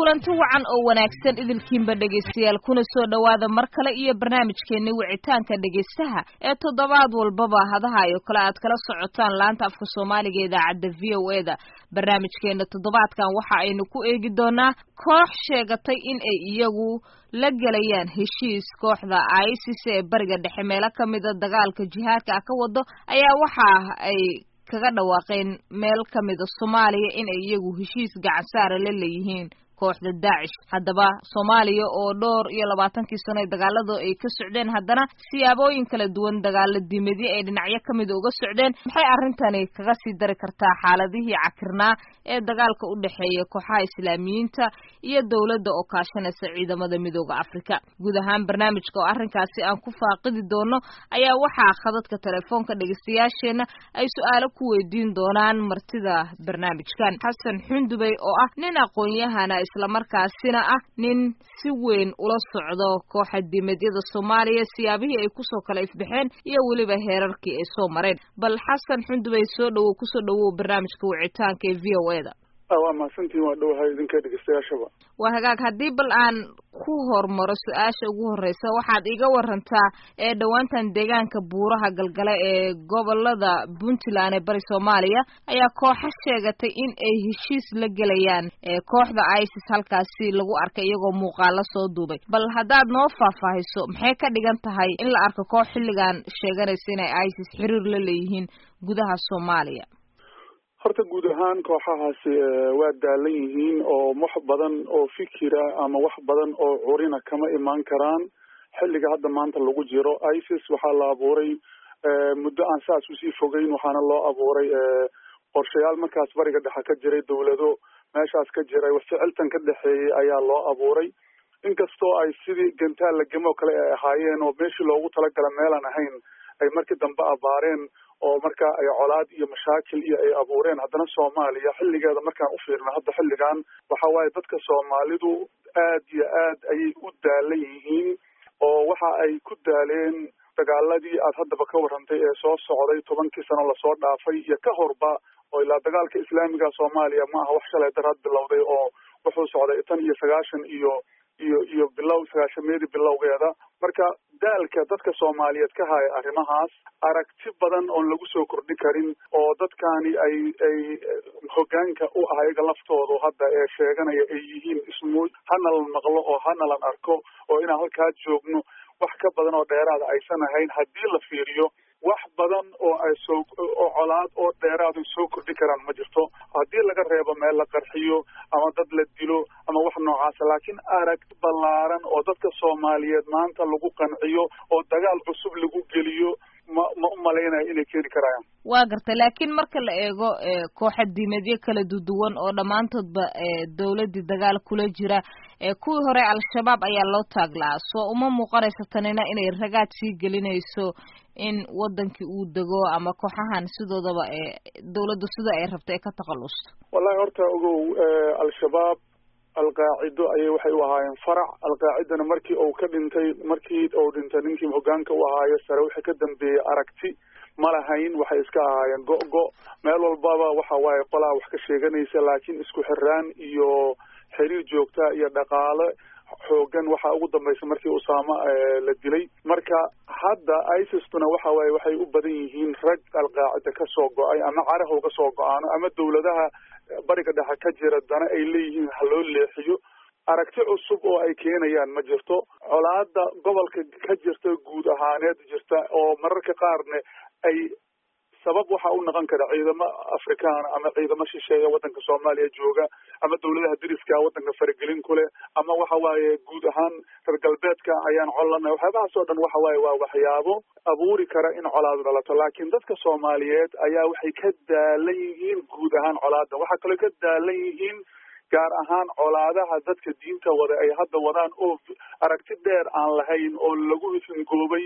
kulanti wacan oo wanaagsan idilkiinba dhegaystayaal kuna soo dhowaada mar kale iyo barnaamijkeeni wicitaanka dhegaystaha ee toddobaad walbaba hadaha iyo kale aad kala socotaan laanta afka soomaaliga idaacadda v o e da barnaamijkeena toddobaadkan waxa aynu ku eegi doonaa koox sheegatay in ay iyagu la gelayaan heshiis kooxda isis ee bariga dhexe meelo ka mida dagaalka jihaadka ah ka wado ayaa waxa ay kaga dhawaaqeen meel ka mida soomaaliya in ay iyagu heshiis gacansaara la leeyihiin kooxda daacish haddaba soomaaliya oo dhowr iyo labaatankii sano ee dagaalada ay ka socdeen haddana siyaabooyin kala duwan dagaala diimedyo ay dhinacyo ka mida uga socdeen maxay arrintani kaga sii dari kartaa xaaladihii cakirnaa ee dagaalka u dhexeeya kooxaha islaamiyiinta iyo dowladda oo kaashanaysa ciidamada midooda afrika guud ahaan barnaamijka oo arrinkaasi aan ku faaqidi doono ayaa waxaa khadadka telefoonka dhegeystayaasheenna ay su-aalo ku weydiin doonaan martida barnaamijkan xasan xundubey oo ah nin aqoon-yahana islamarkaasina ah nin si weyn ula socdo kooxa diimeedyada soomaaliya siyaabihii ay kusoo kala ifbaxeen iyo weliba heerarkii ay soo mareen bal xasan xundubey soo dhowow kusoo dhowow barnaamijka wicitaanka ee v o e da waa mahadsantiin waa dhowahay idinka dhegeystayaashaba waa hagaag haddii bal aan ku hormaro su-aasha ugu horreysa waxaad iga warantaa ee dhowaantan deegaanka buuraha galgale ee gobolada puntland ee bari soomaaliya ayaa kooxo sheegatay in ay heshiis la gelayaan kooxda isis halkaasi lagu arkay iyagoo muuqaalo soo duubay bal haddaad noo faahfaahiso maxay ka dhigan tahay in la arko koox xilligan sheeganaysa inay isis xiriir la leeyihiin gudaha soomaaliya horta guud ahaan kooxahaasi waa daalan yihiin oo wax badan oo fikira ama wax badan oo curina kama imaan karaan xilliga hadda maanta lagu jiro isis waxaa la abuuray muddo aan saas usii fogeyn waxaana loo abuuray qorshayaal markaas bariga dhexe ka jiray dawlado meeshaas ka jiray ficiltan ka dhexeeyey ayaa loo abuuray inkastoo ay sidii gantaal lagamo kale ay ahaayeen oo meeshii loogu talagala meelaan ahayn ay markii dambe abaareen oo marka ay colaad iyo mashaakil iyo ay abuureen haddana soomaaliya xilligeeda markaan u fiirno hadda xilligan waxa waaye dadka soomaalidu aad iyo aad ayay u daalan yihiin oo waxa ay ku daaleen dagaaladii aad haddaba ka warrantay ee soo socday tobankii sano lasoo dhaafay iyo ka horba oo ilaa dagaalka islaamiga soomaaliya ma aha wax shalay daraad bilowday oo wuxuu socday tan iyo sagaashan iyo iyo iyo bilow sagaashameedii bilowgeeda marka daalka dadka soomaaliyeed ka haya arrimahaas aragti badan oon lagu soo kordhi karin oo dadkani ay ay hoggaanka u ah iyaga laftoodu hadda ee sheeganaya ay yihiin ismu hanalan maqlo oo hanalan arko oo inaan halkaa joogno wax ka badan oo dheeraada aysan ahayn haddii la fiiriyo wax badan oo ay soo oo colaad oo dheeraad ay soo kordhi karaan ma jirto haddii laga reebo meel la qarxiyo ama dad la dilo ama wax noocaasa laakiin arag ballaaran oo dadka soomaaliyeed maanta lagu qanciyo oo dagaal cusub lagu geliyo ma ma u malaynayo inay keeni karayaan waa gartay laakiin marka la eego kooxa diimeedyo kala duduwan oo dhammaantoodba dawladdii dagaal kula jira kuwii hore al-shabaab ayaa loo taaglaa soo uma muuqanaysa tanina inay ragaad sii gelinayso in wadankii uu dego ama kooxahan sidoodaba dawladdu sida ay rabta ee ka takhallusto wallahi horta ogow al-shabaab alqaacido ayay waxay u ahaayeen farac alqaacidana markii uu ka dhintay markii uu dhintay ninkii hoggaanka u ahaayo sare wixii ka dambeeyey aragti ma lahayn waxay iska ahaayeen go-go meel walbaba waxa waaye qolaa wax ka sheeganaysa laakiin isku xiraan iyo xiriir joogta iyo dhaqaale xoogan waxaa ugu dambaysa markii usaama la dilay marka hadda isistuna waxa waaye waxay u badan yihiin rag alqaacida ka soo go-ay ama carahow ka soo go-aano ama dawladaha bariga dhexe ka jira dana ay leeyihiin ha loo leexiyo aragti cusub oo ay keenayaan ma jirto colaada gobolka ka jirta guud ahaaneed jirta oo mararka qaarne ay sabab waxa u noqon kara ciidamo afrikaana ama ciidamo shisheeya waddanka soomaaliya jooga ama dawladaha deriska waddanka faragelin ku leh ama waxa waaye guud ahaan reer galbeedka ayaan collanay waxyaabahaas oo dhan waxa waaye waa waxyaabo abuuri kara in colaad dhalato laakiin dadka soomaaliyeed ayaa waxay ka daalan yihiin guud ahaan colaada waxaa kaloo ka daalan yihiin gaar ahaan colaadaha dadka diinta wada ay hadda wadaan oo aragti dheer aan lahayn oo lagu hisingoobay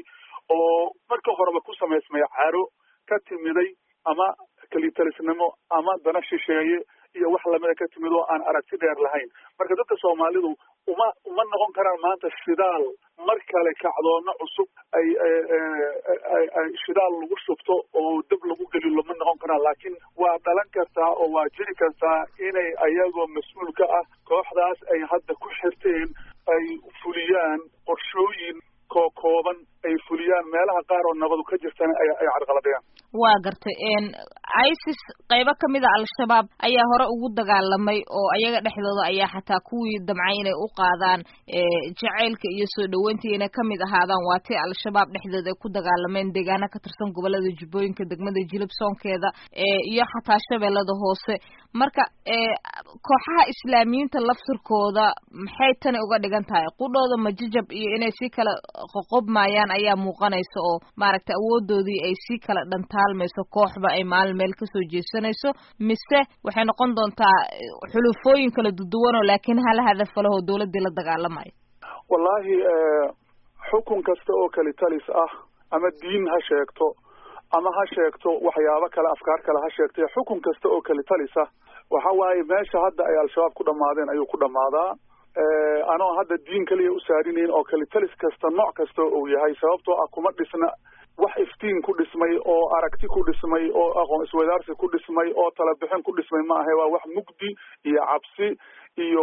oo marka horeba ku samaysmay caro ka timiday ama kelitalisnimo ama dana shisheeye iyo wax lamida ka timid oo aan aragti dheer lahayn marka dadka soomaalidu uma uma noqon karaan maanta shidaal mar kale kacdoono cusub ay ay shidaal lagu shubto oo dab lagu gelilo ma noqon karaan laakiin waa dhalan kartaa oo waa jiri kartaa inay ayagoo mas-uul ka ah kooxdaas ay hadda ku xirteen ay fuliyaan qorshooyin kookooban ay fuliyaan meelaha qaar oo nabadu ka jirtana ay ay carqaladayaan waa gartay isis qaybo kamid a al-shabaab ayaa hore ugu dagaalamay oo ayaga dhexdooda ayaa xataa kuwii damcay inay u qaadaan jacaylka iyo soo dhaweyntii inay kamid ahaadaan waa tii al-shabaab dhexdooda ay ku dagaalameen deegaana ka tirsan gobolada jubbooyinka degmada jilib soonkeeda iyo xataa shabeellada hoose marka kooxaha islaamiyiinta laftirkooda maxay tani uga dhigan tahay qudhooda majajab iyo inay sii kala qoqobmayaan ayaa muuqanaysa oo maaragtay awoodoodii ay sii kala dhantaalmayso kooxba ay maalin meel kasoo jeesanayso mise waxay noqon doontaa xulufooyin kala duduwanoo laakiin hala hadafo lehoo dawladdii la dagaalamayo wallaahi xukun kasta oo kali talis ah ama diin ha sheegto ama ha sheegto waxyaabo kale afkaar kale ha sheegtay xukun kasta oo kali talis ah waxa waaye meesha hadda ay al-shabaab ku dhammaadeen ayuu ku dhammaadaa anoo hadda diin kaliya u saarinayn oo kali talis kasta nooc kasta uu yahay sababtoo ah kuma dhisna wax iftiin ku dhismay oo aragti ku dhismay oo aqoon iswadaarsi ku dhismay oo talabixin ku dhismay ma ahe waa wax mugdi iyo cabsi iyo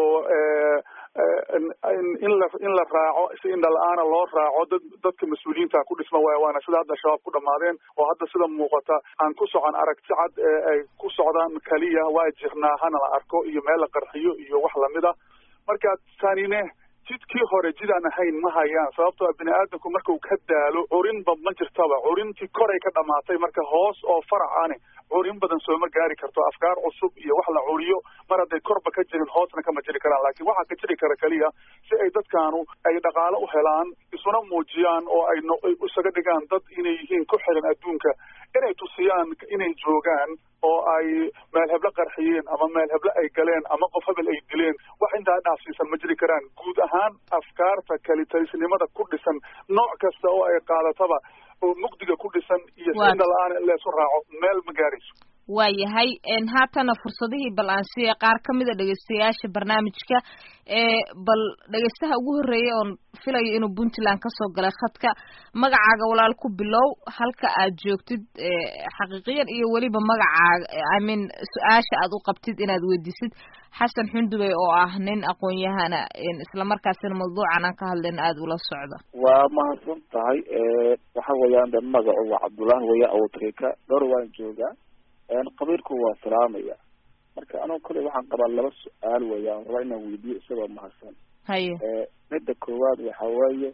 in la in la raaco si indha la-aana loo raaco dad dadka mas-uuliyiinta ku dhisma waay waana sida hadda shabaab ku dhammaadeen oo hadda sida muuqata aan ku socon aragti cad ee ay ku socdaan kaliya waa jirnaa hana la arko iyo meel la qarxiyo iyo wax lamid a marka tanine jidkii hore jidaan ahayn ma hayaan sababtoo bini aadamku markau ka daalo curinba ma jirtaba curintii koray ka dhamaatay marka hoos oo farac ane curin badan sooma gaari karto afkaar cusub iyo wax la curiyo mar hadday korba ka jirin hoosna kama jiri karaan laakiin waxaa ka jiri kara keliya si ay dadkaanu ay dhaqaalo u helaan isuna muujiyaan oo ay isaga dhigaan dad inay yihiin ku xiran adduunka inay tusiyaan inay joogaan oo ay meel heblo qarxiyeen ama meel heblo ay galeen ama qof hebel ay dileen wax intaa dhaafsiisan ma jiri karaan guud ahaan afkaarta kalitalisnimada ku dhisan nooc kasta oo ay qaadataba oo mugdiga ku dhisan iyo sinda la-aan in leesu raaco meel ma gaarayso waayahay haatana fursadihii bal aan siiya qaar ka mid a dhegeystayaasha barnaamijka bal dhegeystaha ugu horreeyay oon filayo inuu puntland kasoo galay khadka magacaaga walaal ku bilow halka aad joogtid xaqiiqiyan iyo weliba magacaaga i mean su-aasha aad u qabtid inaad weydiisid xasan xundubey oo ah nin aqoon-yahana islamarkaasina mawduucan aan ka hadlayna aada ula socda waa mahadsan tahay waxa weeyaan de magacu waa cabdullahi weya awtrika dhowr waan joogaa qabiilku waa salaamaya marka anuu kale waxaan qabaa laba su-aal weeyaan raba inaan weydiyo isagoo mahadsan haye midda koowaad waxa weeye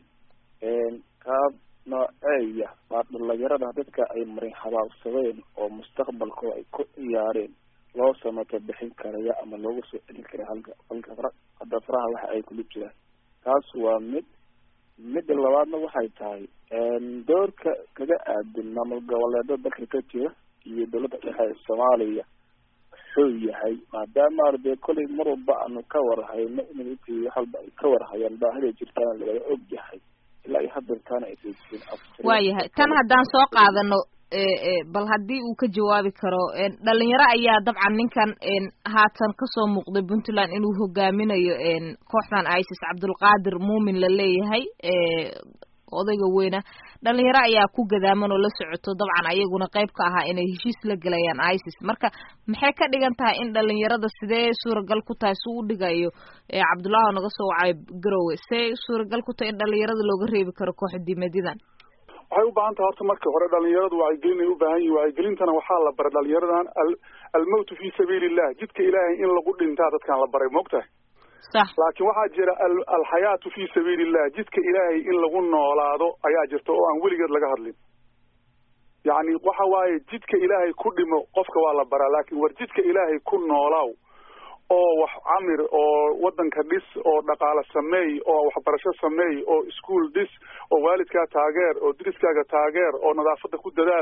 qaab nooceeya waa dhalinyarada dadka ay marin habaabsadeen oo mustaqbalkooda ay ku ciyaareen loo samato bixin karaya ama loogu soo celin kara halka halka fara hadda faraha waxa ay kula jiraan taas waa mid midda labaadna waxay tahay doorka kaga aadin maamul goboleedo dalka ka jira iyo dawladda dhexe ee soomaaliya wuxuu yahay maadaama dee kollay mar walba aanu ka warhayno in wax walba ay ka warhayaan baahida jirtaana lagala og yahay ilaa iyo hadeertaana aysan jirin waayahay tan haddaan soo qaadano bal haddii uu ka jawaabi karo dhalinyaro ayaa dabcan ninkan haatan kasoo muuqday puntland inuu hogaaminayo kooxdan isis cabdulqaadir muumin la leeyahay odayga weyna dhalinyaro ayaa ku gadaaman oo la socoto dabcan ayaguna qayb ka ahaa inay heshiis la gelayaan isis marka maxay ka dhigan tahay in dhalinyarada sidee suuragal ku tahay si u dhigayo cabdullahi oo naga soo wacayo garowe see suuragal ku tahay in dhalinyarada looga reebi karo kooxa diimadidan waxay u baahan tahay horta marka hore dhalinyaradu wacyigelin ay u baahan yihin wacyigelintana waxaa la baray dhalinyaradan almowtu fi sabiili illah jidka ilaahay in lagu dhintaa dadkan la baray maogtahay sax laakiin waxaa jira alxayaatu fi sabiili illah jidka ilaahay in lagu noolaado ayaa jirta oo aan weligeed laga hadlin yacni waxa waaye jidka ilaahay ku dhimo qofka waa la baraa laakiin war jidka ilaahay ku noolaaw oo wax camir oo waddanka dhis oo dhaqaale sameey oo waxbarasho sameey oo iskuol dhis oo waalidkaa taageer oo deriskaaga taageer oo nadaafadda ku dadaal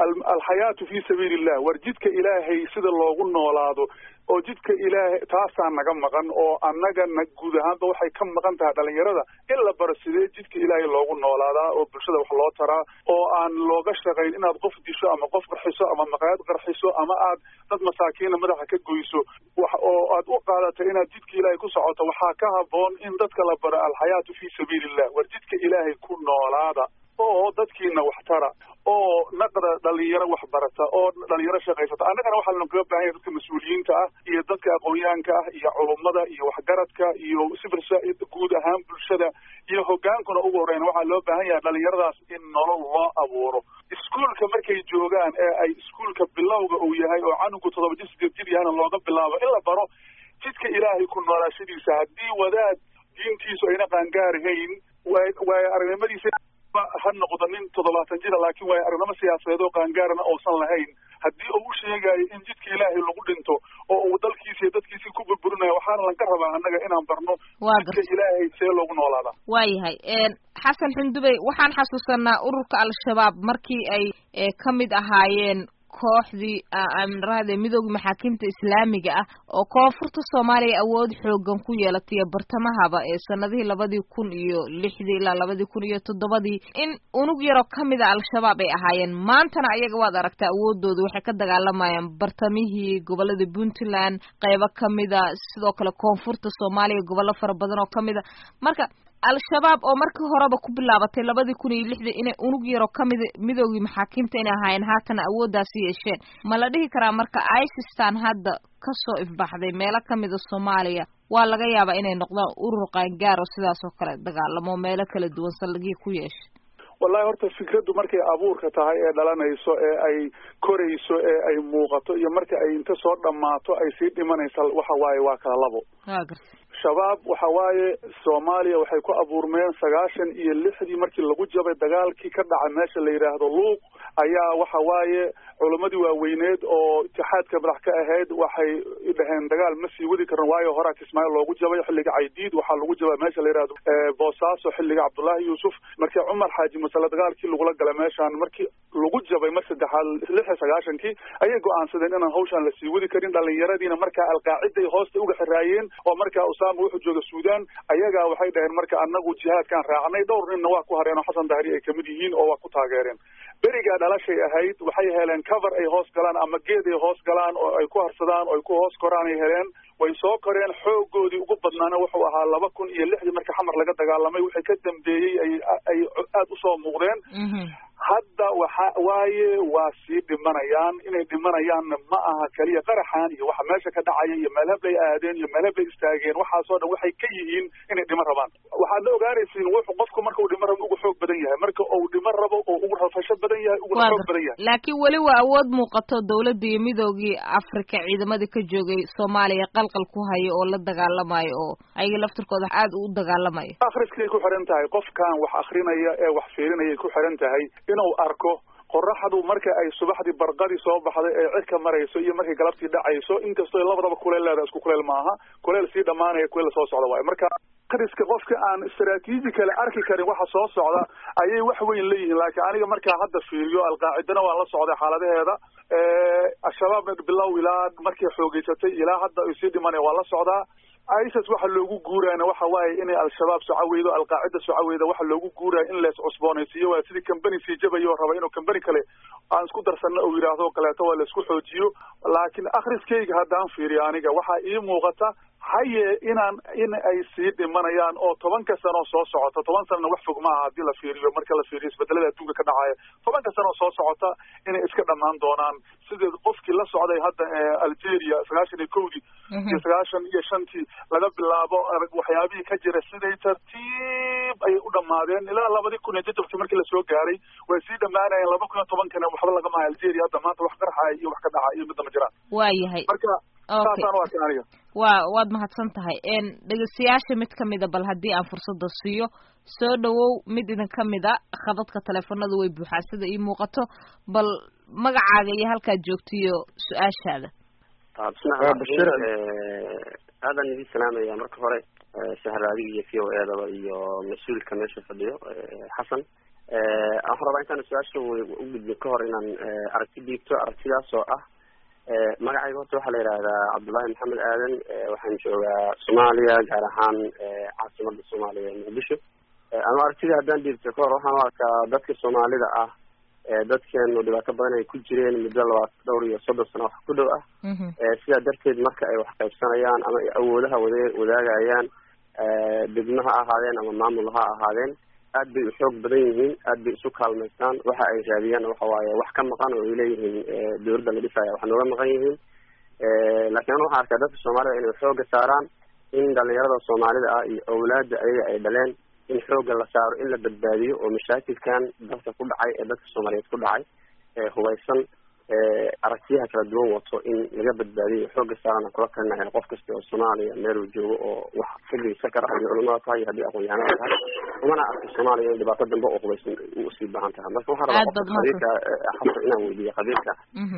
alxayaatu fi sabiili illah war jidka ilaahay sida loogu noolaado oo jidka ilaahay taasaa naga maqan oo annagana guud ahaanba waxay ka maqan tahay dhalinyarada in la baro sidee jidka ilaahay loogu noolaadaa oo bulshada wax loo taraa oo aan looga shaqayn inaad qof disho ama qof qarxiso ama maqaayad qarxiso ama aad dad masaakiina madaxa ka goyso wax oo aad u qaadato inaad jidka ilaahay ku socoto waxaa ka haboon in dadka la baro alxayaatu fi sabiili illah war jidka ilaahay ku noolaada oo dadkiina wax tara oo naqda dhalinyaro wax barata oo dhalinyaro shaqaysata annagana waxaa lanogaga baahan yahay dadka mas-uuliyiinta ah iyo dadka aqoonyahanka ah iyo culummada iyo waxgaradka iyo civil guud ahaan bulshada iyo hogaankuna ugu horreyn waxaa loo baahan yahay dhalinyaradaas in nolol loo abuuro iskuolka markay joogaan ee ay iskuolka bilowga uu yahay oo canugu toddoba jir sideed jir yahana looga bilaabo in la baro jidka ilaahay ku noolaashadiisa haddii wadaad diintiisu ayna qaangaarahayn waay aragnimadiisa ha noqdo nin toddobaatan jira laakiin waayo aragnimo siyaasadeed oo qaangaarana uusan lahayn haddii uu u sheegayo in jidka ilaahay lagu dhinto oo uu dalkiisa iyo dadkiisii ku burburinayo waxaana lanka rabaa annaga inaan barno jidka ilaahay see loogu noolaadaa waayahay xasan xundubey waxaan xasuusanaa ururka al-shabaab markii ay ka mid ahaayeen kooxdii amrahde midooda maxaakiimta islaamiga ah oo koonfurta soomaaliya awood xoogan ku yeelatay iyo bartamahaba ee sanadihii labadii kun iyo lixdii ilaa labadii kun iyo toddobadii in unug yaroo kamid a al-shabaab ay ahaayeen maantana ayaga waad aragtaa awoodooda waxay ka dagaalamayaan bartamihii gobolada puntland qeybo kamida sidoo kale koonfurta soomaaliya gobollo fara badan oo kamid a marka al-shabaab oo markii horeba ku bilaabatay labadii kun iyo lixdii inay unug yaro kamida midoogii maxaakiimta inay ahaayeen haatana awooddaasi yeesheen ma la dhihi karaa marka icistan hadda kasoo ifbaxday meelo kamida soomaaliya waa laga yaabaa inay noqdaan urur qaangaar oo sidaas oo kale dagaalamo meelo kala duwan saldhigii ku yeesha wallahi horta fikraddu markay abuurka tahay ee dhalanayso ee ay korayso ee ay muuqato iyo marka ay inta soo dhammaato ay sii dhimanaysa waxa waaye waa kala labo shabaab waxa waaye soomaaliya waxay ku abuurmeen sagaashan iyo lixdii markii lagu jabay dagaalkii ka dhaca meesha la yidhaahdo luuq ayaa waxa waaye culammadii waaweyneed oo itixaadka madax ka ahayd waxay dhaheen dagaal ma sii wadi karan waayo horaa kismaayo loogu jabay xilliga caydiid waxaa lagu jabay meesha la yidhahdo boosaaso xilliga cabdullaahi yuusuf markii cumar xaaji masale dagaalkii lagula galay meeshaan markii lagu jabay mar saddexaad lix iyo sagaashankii ayay go-aansadeen inaan hawshaan la sii wadi karin dhalinyaradiina markaa alqaaciday hoosta uga xiraayeen oo markaa usaama wuxuu jooga suudaan ayagaa waxay dhaheen marka anagu jihaadkaan raacnay dhowr ninna waa ku hareen oo xasan dahri ay kamid yihiin oo waa ku taageereen berigaa dhalashay ahayd waxay heleen cover ay hoos galaan ama geed ay hoos galaan oo ay ku harsadaan oo ay ku hoos koraan ay heleen way soo koreen xoogoodii ugu badnaana wuxuu ahaa laba kun iyo lixdii marka xamar laga dagaalamay wixii ka dambeeyey ay ay aada usoo muuqdeen hadda waxa waaye waa sii dhimanayaan inay dhimanayaanna ma aha keliya qaraxan iyo waxa meesha ka dhacaya iyo meelhablay aadeen iyo meelhablay istaageen waxaasoo dhan waxay ka yihiin inay dhiman rabaan waxaad la ogaanaysiin wuxuu qofku marka uu dhiman rabo ugu xoog badan yahay marka uu dhiman rabo oo ugu rafasho badan yahay uguna xoog badan yahay laakiin weli waa awood muuqato dawladda iyo midoogii afrika ciidamadii ka joogay soomaaliya qalqal ku haya oo la dagaalamayo oo ayaga laftirkooda aada u dagaalamayo akhriskay ku xiran tahay qofkan wax akrinaya ee wax fiirinayay ku xiran tahay inuu arko qoraxdu marka ay subaxdii barqadii soo baxday ee cirka marayso iyo markay galabtii dhacayso inkastoo labadaba kuleel leedahay isku kuleel maaha kuleel sii dhamaanaya kuleel soo socda waayo marka akhriska qofka aan istaraatiiji kale arki karin waxa soo socda ayay wax weyn leeyihiin laakiin aniga markaa hadda fiiriyo alqaacidana waan la socday xaaladaheeda al-shabaabna bilow ilaa markay xoogeysatay ilaa hadda ay sii dhimanaya waan la socdaa isis waxa loogu guuraana waxa waaye inay al-shabaab socaweydo alqaacida socaweyda waxa loogu guuraya in lees cusboonaysiiyo waa sidii company sii jabayo raba inuu company kale aan isku darsanno uu yidhaahdo o kaleeto waa laisku xoojiyo laakiin akhriskayga haddaan fiiriyo aniga waxaa ii muuqata haye inaan in ay sii dhimanayaan oo tobanka sano soo socota toban sanana wax fog maaha haddii la fiiriyo marka la fiiriyo isbedelada adduunka ka dhacaya tobanka sano soo socota inay iska dhamaan doonaan sideed qofkii la socday hadda algeria sagaashan iyo kowdii iyo sagaashan iyo shantii laga bilaabo waxyaabihii ka jira siday tartiib ayay u dhamaadeen ilaa labadii kun iyo jajabkii markii lasoo gaaray way sii dhamaanayeen laba kun iyo tobankana waxba lagama hayo algeria hadda maanta wax qarxaya iyo wax ka dhacaya iyo midna ma jiraan waayahay marka saasaan u arkin aniga waa waad mahadsan tahay dhegeystayaasha mid kamida bal haddii aan fursada siiyo soo dhawow mid idin kamid a khadadka teleefanadu way buuxaa sida ii muuqato bal magacaaga iyo halkaad joogto iyo su-aashaada aadan idin salaamaya marka hore sahra adiga iyo v o edaba iyo mas-uulka meesha fadhiyo xasan waxaan rabaa intaan su-aasha u gudbin ka hor inaan aragti dhiibto aragtidaas oo ah magacayga horta waxaa la yidhahdaa cabdullaahi maxamed aadan waxaan joogaa soomaaliya gaar ahaan caasimada soomaaliya muqdisho ama aragtida haddaan dhiibto ka hor waxaan u arkaa dadka soomaalida ah dadkeenu dhibaato badan ay ku jireen muddo labaat dhowr iyo soddon sano wax ku dhow ah sidaa darteed marka ay wax qaybsanayaan ama ay awoodaha wada wadaagayaan degmo ha ahaadeen ama maamul ha ahaadeen aad bay u xoog badan yihiin aad bay isu kaalmaystaan waxa ay raadiyaan waxa waaye wax ka maqan oo ay leeyihiin dawladda la dhisaya wax nooga maqan yihiin laakiin ana waxaan arkaa dadka soomaalida inay xooga saaraan in dhalinyarada soomaalida ah iyo awlaadda ayaga ay dhaleen in xooga la saaro in la badbaadiyo oo mashaakilkan dalka ku dhacay ee dadka soomaaliyeed ku dhacay hubaysan aragtiyaha kala duwan wato in laga badbaadiyo xooga saarana kula talinahay qof kasta oo soomaaliya meel uu joogo oo wax xilligiisa kara haddii culamada tahay iyo haddii aqoon-yahanada tahay umana arka soomaaliya in dhibaato dambe oo hubaysan usii baahan tahay marka waxaan rabaa qofka qabiilka xabta inaan weydiiyo qabiilka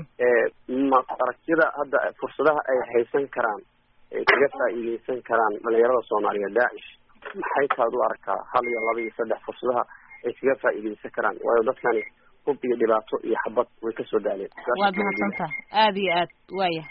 ma aragtiyada hadda fursadaha ay haysan karaan ay kaga faa'iideysan karaan dhalinyarada soomaaliya daacish maxay taad u aragtaa hal iyo laba iyo saddex fursadaha ay kaga faa'iideysan karaan waayo dadkani hub iyo dhibaato iyo xabad way kasoo daaleen waad mahadsantaha aada iyo aad waaya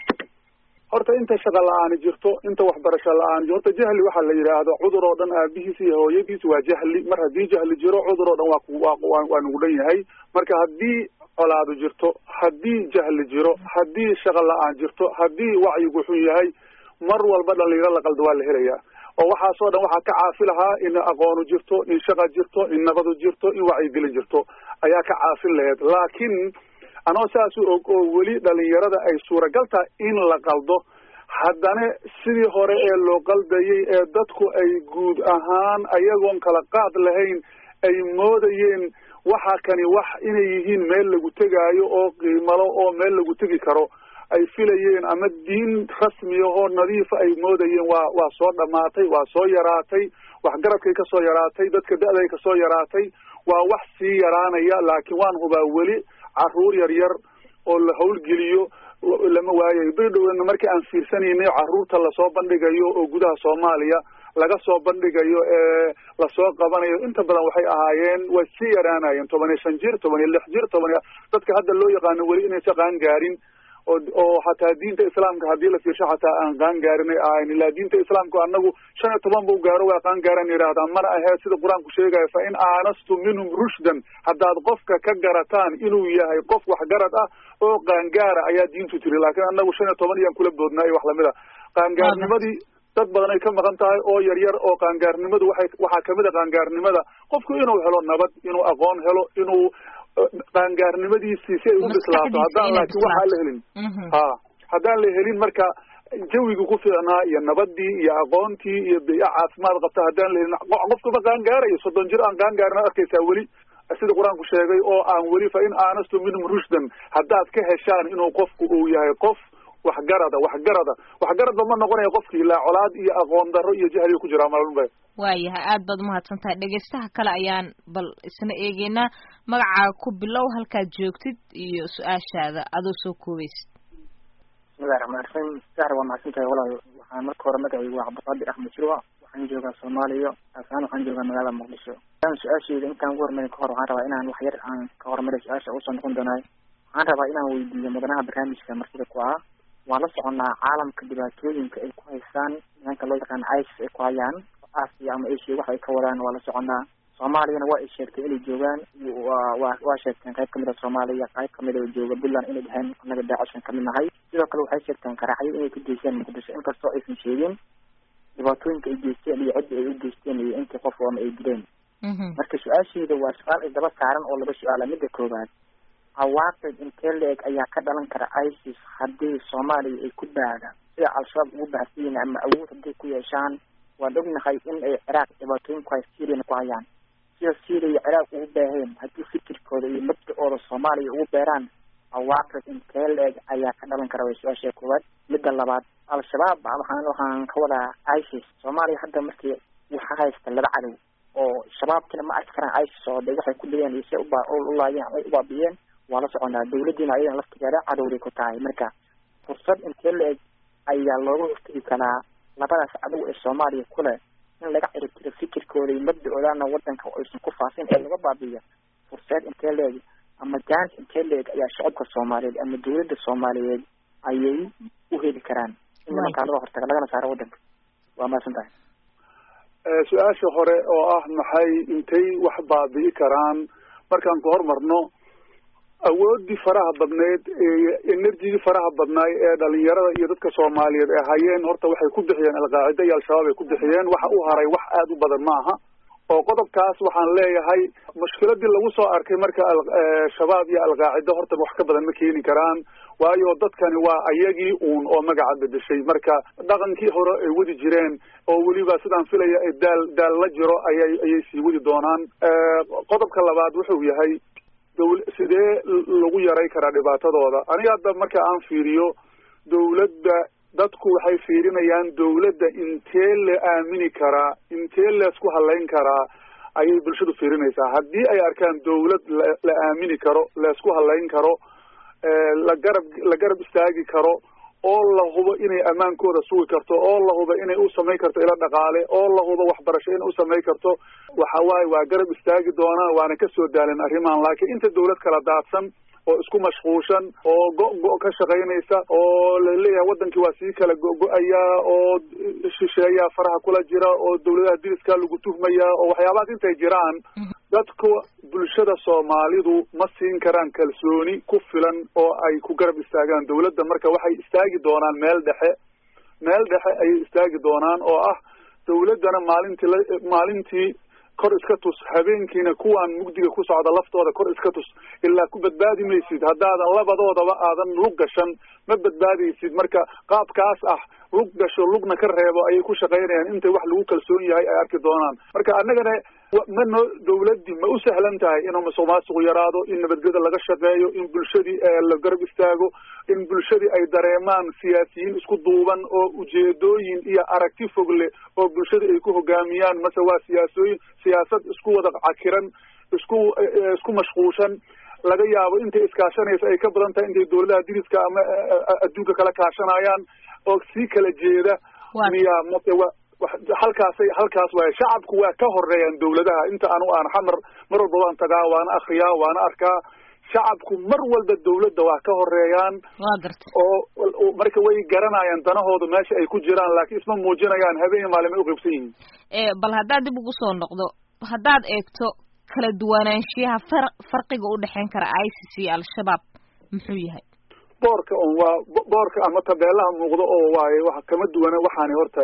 horta inta shaqa la-aani jirto inta waxbarasho la-aan horta jahli waxaa la yidhaahdo cudur oo dhan aabihiis iyo hooyadiis waa jahli mar haddii jahli jiro cudur oo dhan waa waa waa nugu dhan yahay marka haddii colaadu jirto haddii jahli jiro haddii shaqa la-aan jirto haddii wacyigu xun yahay mar walba dhalinyaro la qaldo waa la helayaa oo waxaasoo dhan waxaa ka caafi lahaa in aqoonu jirto in shaqa jirto in nabadu jirto in wacyigelin jirto ayaa ka caafin laheyd laakiin anoo saas u og oo weli dhalinyarada ay suuragal tahay in la qaldo haddana sidii hore ee loo qaldayay ee dadku ay guud ahaan ayagoon kala qaad lahayn ay moodayeen waxa kani wax inay yihiin meel lagu tegaayo oo qiimalo oo meel lagu tegi karo ay filayeen ama diin rasmiya oo nadiifa ay moodayeen waa waa soo dhamaatay waa soo yaraatay waxgaradkay kasoo yaraatay dadka da-day kasoo yaraatay waa wax sii yaraanaya laakiin waan hubaa weli caruur yar yar oo la hawlgeliyo lama waayayo bidhowna markii aan fiirsanaynay caruurta lasoo bandhigayo oo gudaha soomaaliya laga soo bandhigayo ee lasoo qabanayo inta badan waxay ahaayeen way sii yaraanayeen toban iyo shan jir toban iyo lix jir toban iyo dadka hadda loo yaqaano weli inaysa qaan gaarin oo oo xataa diinta islaamka haddii la fiirsho xataa aan qaan gaarinay ahayn ilaa diinta islaamka anagu shan iyo toban buu gaaro waa qaan gaaran yidhaahdaa mana aheed sida qur-aanku sheegayo fa in aanastum minhum rushdan haddaad qofka ka garataan inuu yahay qof waxgarad ah oo qaangaara ayaa diintu tiri laakiin anagu shan iyo toban iyaan kula boodnaa iyo wax lamid a qaangaarnimadii dad badan ay ka maqan tahay oo yar yar oo qaangaarnimadu waxay waxaa kamid a qaangaarnimada qofku inuu helo nabad inuu aqoon helo inuu qaangaarnimadiisii si ay u bislaato haddaan laakiin waxaan la helin ha haddaan la helin marka jawigii ku fiicnaa iyo nabadii iyo aqoontii iyo biya caafimaad qabta haddaan la helin qofkaba qaangaarayo soddon jir aan qaangaarin ad arkaysaa weli sida qur-aanku sheegay oo aan weli fa in aanastu minhum rushdan haddaad ka heshaan inuu qofku uu yahay qof waxgarada waxgarada waxgaradba ma noqonaya qofki ilaa colaad iyo aqoon darro iyo jahliga ku jiraa malba waayahay aad baad umahadsan tahay dhegaystaha kale ayaan bal isna eegeynaa magacaaga ku bilow halkaad joogtid iyo su-aashaada adoo soo koobaysid bismillahi raxmaan raxiim sahar waa mahadsan tahay walaal waxaan marka hore magacaygu waa cabdiqaadir axmed jirwa waxaan joogaa soomaaliya aasaan waxaan joogaa magaalada muqdisho aan su-aashayda intaan ugu hormarin kahor waxaan rabaa inaan wax yar aan ka hormaray su-aasha usoo noqon doonaay waxaan rabaa inaan weydiiyo mudanaha barnaamijka martida ku ah waan la soconaa caalamka dhibaatooyinka ay ku haystaan nimanka loo yaqaano isis ay ku hayaan asia ama asia waxa ay ka wadaan waa la soconaa soomaaliyana waa ay sheegtay inay joogaan wa waa sheegteen qayb kamid a soomaaliya qayb kamid a jooga puntland inay dhaheen anaga daacishkan kamid nahay sidoo kale waxay sheegteen qaraxyo inay ku geysteen muqdisho inkastoo aysan sheegin dhibaatooyinka ay geysteen iyo cidda ay u geysteen iyo intii qof ama ay dileen marka su-aashayda waa su-aal isdaba saaran oo laba su-aala midda koowaad cawaaqib intee la-eg ayaa ka dhalan kara isis haddii soomaaliya ay ku baadaan sida al-shabaab ugu baahsiyin ama awood hadday ku yeeshaan waan ognahay in ay ciraaq dhibaatooyin ku hay syriana ku hayaan sida syria ciraaq ugu baaheen haddii fikirkooda iyo mabda-ooda soomaaliya ugu beeraan cawaaqib intee la-eg ayaa ka dhalan kara way su-aasha koowaad midda labaad al-shabaab waxaan waxaan ka wadaa isis soomaaliya hadda markii waxa haysta laba cadow oo shabaabkina ma arki karaan isis oo de waxay ku dhigeen iyo si uba ulaayeen ay ubaabiyeen waa la soconaa dawladdiina ayadan laftigeeda cadowday ku tahay marka fursad intee la-eg ayaa looga hortegi karaa labadaas cadow ee soomaaliya ku leh in laga ciribtiro fikirkooda iyo mabda-oodana wadanka aysan ku faafin ee laga baabiiyo furseed intee leeg ama jaanis intee leeg ayaa shacabka soomaaliyeed ama dawladda soomaaliyeed ayay u heli karaan in nimankaa laga hortaga lagana saaro waddanka waa mahadsan tahay su-aasha hore oo ah maxay intay wax baabi'i karaan markaan ku hormarno awoodii faraha badneyd enerjigii faraha badnaay ee dhalinyarada iyo dadka soomaaliyeed ee hayeen horta waxay ku bixiyeen alqaacida iyo al-shabaab ay ku bixiyeen waxa u haray wax aada u badan ma aha oo qodobkaas waxaan leeyahay mushkiladii lagu soo arkay marka shabaab iyo alqaacida horta wax ka badan ma keeni karaan waayo dadkani waa ayagii uun oo magaca bedeshay marka dhaqankii hore ay wadi jireen oo weliba sidaan filaya daal daal la jiro ayay ayay sii wadi doonaan qodobka labaad wuxuu yahay dawl sidee lagu yaray karaa dhibaatadooda aniga hadda marka aan fiiriyo dawladda dadku waxay fiirinayaan dawladda intee la aamini karaa intee laisku halayn karaa ayay bulshadu fiirinaysaa haddii ay arkaan dawlad la aamini karo laisku halayn karo la garab la garab istaagi karo oo la hubo inay ammaankooda sugi karto oo la hubo inay u samayn karto ilo dhaqaale oo la hubo waxbarasho inay u samayn karto waxa waaye waa garab istaagi doonaan waana kasoo daalin arrimahan laakiin inta dawlad kala daadsan oo isku mashquulshan oo go-go ka shaqaynaysa oo laleeyahay wadankii waa sii kala go-go-ayaa oo shisheeyaa faraha kula jira oo dawladaha diriskaa lagu tuhmayaa oo waxyaabahaas intay jiraan dadka bulshada soomaalidu ma siin karaan kalsooni ku filan oo ay ku garab istaagaan dawladda marka waxay istaagi doonaan meel dhexe meel dhexe ayay istaagi doonaan oo ah dawladdana maalintii la maalintii kor iska tus habeenkiina kuwaan mugdiga ku socda laftooda kor iska tus ilaa ku badbaadi maysid haddaadan labadoodaba aadan lug gashan ma badbaadaysid marka qaabkaas ah lug gasho lugna ka reebo ayay ku shaqaynayaan intay wax lagu kalsoon yahay ay arki doonaan marka annagana ma noo dawladdii ma u sahlan tahay inuu musuq maasuqu yaraado in nabadgeda laga shaqeeyo in bulshadii la garab istaago in bulshadii ay dareemaan siyaasiyiin isku duuban oo ujeedooyin iyo aragti fogle oo bulshada ay ku hogaamiyaan mase waa siyaasooyin siyaasad isku wada cakiran isku isku mashquulshan laga yaabo intay iskaashanaysa ay ka badan tahay intay dawladaha diriska ama adduunka kala kaashanayaan oo sii kala jeeda miya mase wa halkaasay halkaas waay shacabku waa ka horeeyaan dawladaha inta anu aan xamar mar walba waan tagaa waana akriyaa waana arkaa shacabku mar walba dawladda waa ka horeeyaan waa garta oo marka way garanayaan danahooda meesha ay ku jiraan laakiin isma muujinayaan habeen maalin ay uqaybsan yihiin bal haddaad dib ugu soo noqdo haddaad eegto kala duwanaanshiyaha far farqiga u dhexeyn kara isis iyo al-shabaab muxuu yahay boorka on waa boorka ama tabeelaha muuqdo oo waaye wa kama duwana waxaani horta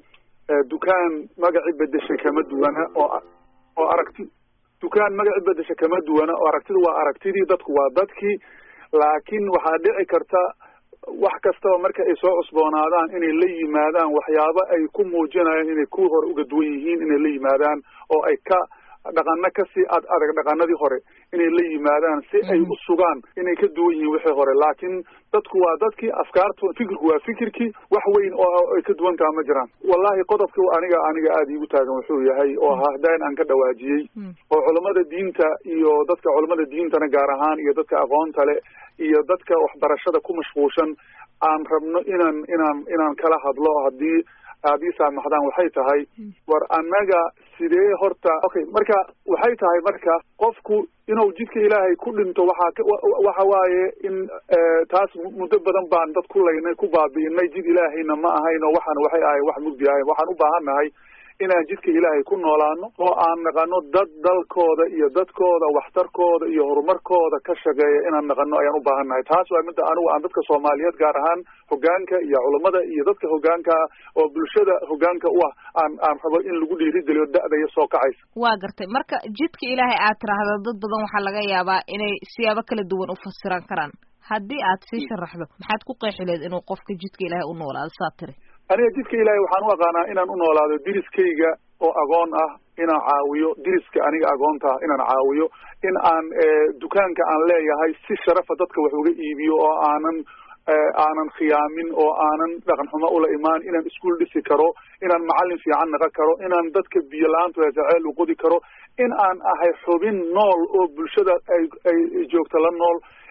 dukaan magaci bedeshay kama duwana oo oo aragti dukaan magaci bedesha kama duwana oo aragtidu waa aragtidii dadku waa dadkii laakiin waxaa dhici karta wax kastaba marka ay soo cusboonaadaan inay la yimaadaan waxyaabo ay ku muujinayaan inay kuwii hore uga duwan yihiin inay la yimaadaan oo ay ka dhaqano kasii ad adag dhaqanadii hore inay la yimaadaan si ay u sugaan inay ka duwan yihiin wixii hore laakiin dadku waa dadkii afkaartu fikirku waa fikirkii wax weyn oo ay ka duwan taha ma jiraan wallahi qodobka aniga aniga aada iigu taagan wuxuu yahay oo hahdayn aan ka dhawaajiyey oo culammada diinta iyo dadka culammada diintana gaar ahaan iyo dadka aqoonta le iyo dadka waxbarashada ku mashquulshan aan rabno inaan inaan inaan kala hadlo haddii aad ii saamaxdaan waxay tahay war annaga sidee horta okay marka waxay tahay marka qofku inuu jidka ilaahay ku dhinto waxaa waxa waaye in taas muddo badan baan dad ku laynay ku baabi'inay jid ilaahayna ma ahayn oo waxaan waxay ahay wax mugdi ahayn waxaan u baahan nahay inaan jidka ilaahay ku noolaano oo aan naqano dad dalkooda iyo dadkooda waxtarkooda iyo horumarkooda ka shaqeeya inaan naqano ayaan u baahan nahay taas waa midda anigu aan dadka soomaaliyeed gaar ahaan hogaanka iyo culammada iyo dadka hogaanka ah oo bulshada hogaanka u ah aan aan rabo in lagu dhiirigeliyo da'daya soo kacaysa waa gartay marka jidka ilaahay aad tiraahdo dad badan waxaa laga yaabaa inay siyaabo kala duwan u fasiran karaan haddii aad sii sharaxdo maxaad ku qeexi leed inuu qofka jidka ilaahay u noolaado saa tiri aniga jidka ilaahay waxaan u aqaanaa inaan u noolaado diriskayga oo agoon ah inaan caawiyo diriska aniga agoonta ah inaan caawiyo in aan dukaanka aan leeyahay si sharafa dadka wax uga iibiyo oo aanan aanan khiyaamin oo aanan dhaqan xumo ula imaan inaan iskuol dhisi karo inaan macallin fiican naqon karo inaan dadka biyo la-aantu heesaceel u qodi karo in aan ahay xubin nool oo bulshada ay ay joogto la nool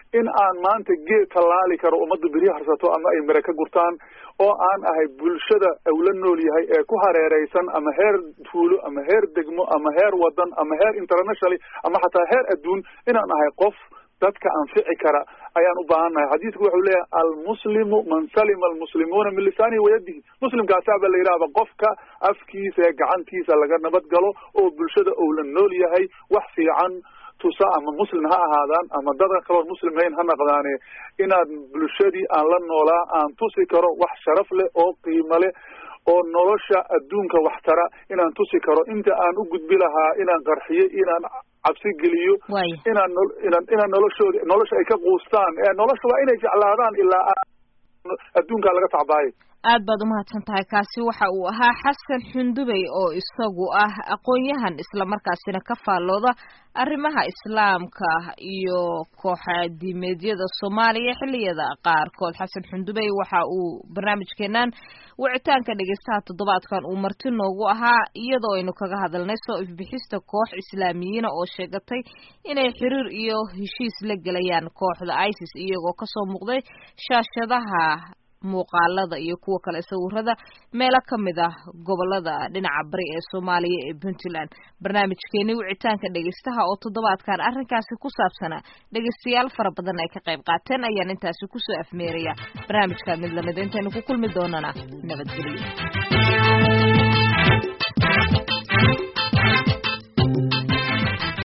in aan maanta geed tallaali karo ummadda beri harsato ama ay mare ka gurtaan oo aan ahay bulshada uu la nool yahay ee ku hareereysan ama heer tuulo ama heer degmo ama heer wadan ama heer internationally ama xataa heer adduun inaan ahay qof dadka anfici kara ayaan u baahannahay xadiidku wuxuu leeyahay almuslimu man salima almuslimuuna min lisaanihi wayadihi muslimkaasaaba la yidhahba qofka afkiisa ee gacantiisa laga nabad galo oo bulshada uu la nool yahay wax fiican tusa ama muslim ha ahaadaan ama dadan kaloon muslim hayn ha naqdaane inaad bulshadii aan la noolaa aan tusi karo wax sharaf leh oo qiimo leh oo nolosha adduunka waxtara inaan tusi karo inta aan u gudbi lahaa inaan qarxiyo inaan cabsi geliyo inaan inaan inaan noloshooda nolosha ay ka quustaan ee nolosha waa inay jeclaadaan ilaa adduunkaa laga tacbaayo aad baad umahadsan tahay kaasi waxa uu ahaa xasan xundubey oo isagu ah aqoon-yahan islamarkaasina ka faallooda arrimaha islaamka iyo kooxadiimeedyada soomaaliya xilliyada qaarkood xasan xundubey waxa uu barnaamijkeenan wicitaanka dhegeystaha toddobaadkan uu marti noogu ahaa iyadoo aynu kaga hadalnay soo ifbixista koox islaamiyiina oo sheegatay inay xiriir iyo heshiis la gelayaan kooxda isis iyagoo kasoo muuqday shaashadaha muuqaalada iyo kuwa kale sawirada meelo ka mid ah gobolada dhinaca bari ee soomaaliya ee puntland barnaamijkeeni wicitaanka dhegeystaha oo toddobaadkan arrinkaasi ku saabsanaa dhegeystayaal fara badan ay ka qayb qaateen ayaan intaasi kusoo afmeeraya barnaamijka mid lamid intaynu ku kulmi doonana nabadgelyo